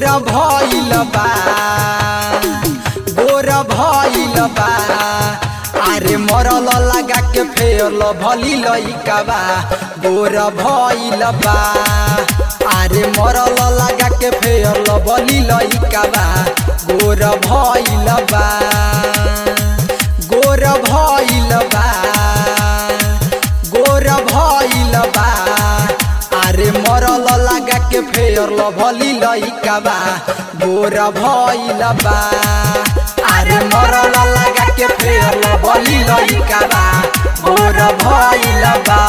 गोर भइल बा गोर भइल बा अरे मरल लगा के फेल भली लइका बा गोर भइल बा अरे मरल लगा के फेल भली लइका बा गोर भइल बा गोर भइल बा गोर भइल बा अरे मरल लगा के फेर भली लइका बा गोर भइल बा अरे मरल लगा के फेर भली लइका बा गोर भइल बा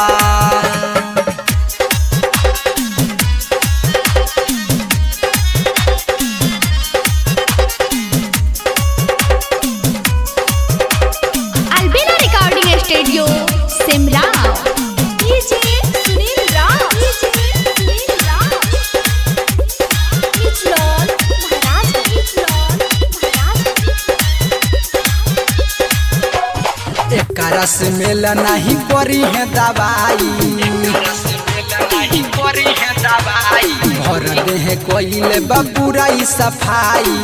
Albina Recording Studio, Simra. DJ Sunil Rao. DJ Sunil Rao. Ichron, Maharashtra. Ichron, Maharashtra. एकरा से मेल नहीं करी है दवाई भर देह कोइले बपुरा सफाई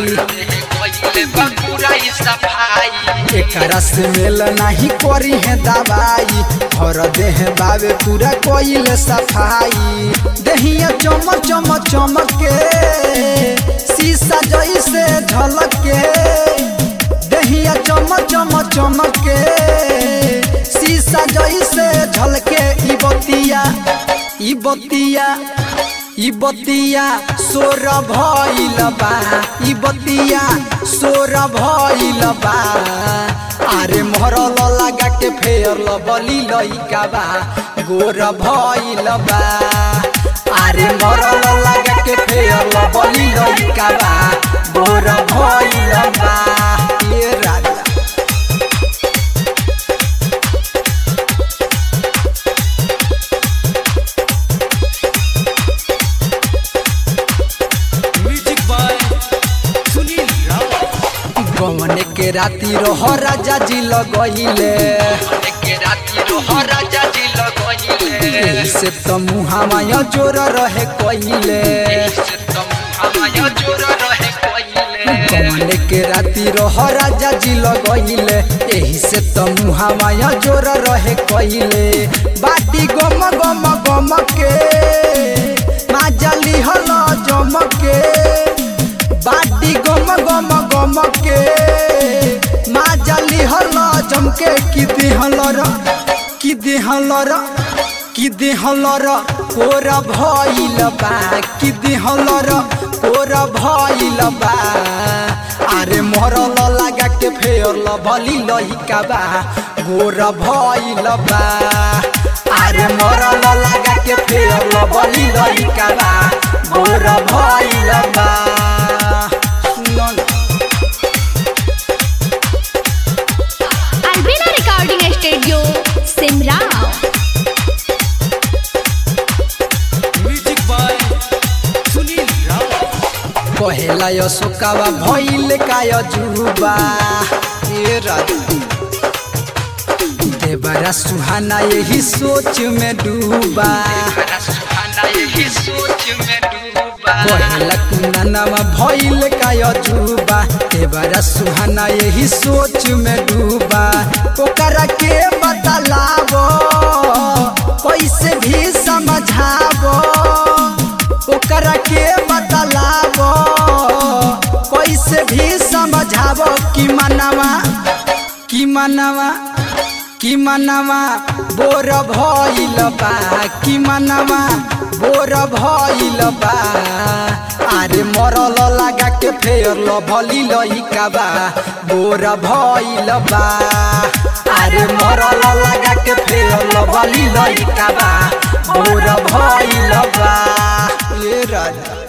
एकरा से मेल नहीं करी है दवाई भर देह बाबे पूरा कोइले सफाई दहिया चमक चमक चमक के शीशा जैसे झलक के दहिया चमक चमक चमक के शीशा जैसे झलके ई बतिया ई बतिया ई बतिया सोर भइल बा ई बतिया सोर भइल बा अरे मरल लगा के फेर बली लइका बा गोर भइल बा अरे मरल लगा के फेर बली लइका बा गोर भइल बा ये राजा म्यूजिक बाय सुनील राव गमन के राती रह राजा जी लगइले एही से त मुहामाया जोर रहे कइले गमन के राती रह राजा जी लगइले एही से त मुहामाया जोर रहे कइले बाटी गम गम गम के माजली हल जमके बाटी गम गम गम के माजली हल जमके कि दिहल र कि दिहल र कि दिहल र कोर भइल बा कि दिहल र कोर भइल बा अरे मरल लगा के फेर भली लहिका बा गोर भइल बा अरे मरल लगा के फेर भली लहिका बा गोर भइल बा सुन Albina Recording Studio, Simra. Music by Sunil Rao कहेला अशोकावा भइल काय जुबा ए राजा देवरा सुहाना यही सोच में डूबा कहेला कुनानावा भइल काय जुबा देवरा सुहाना यही सोच में डूबा ओकरा के बतलावो कैसे भी समझावो ओकरा के बतलावो कैसे भी समझावो कि मनवा कि मनवा कि मनवा बोर भइल बा कि मनवा बोर भइल बा अरे मरल लगा के फेर भली लइका बा बोर भइल बा अरे मरल लगा के फेर भली लइका बा बोर भइल बा ए राजा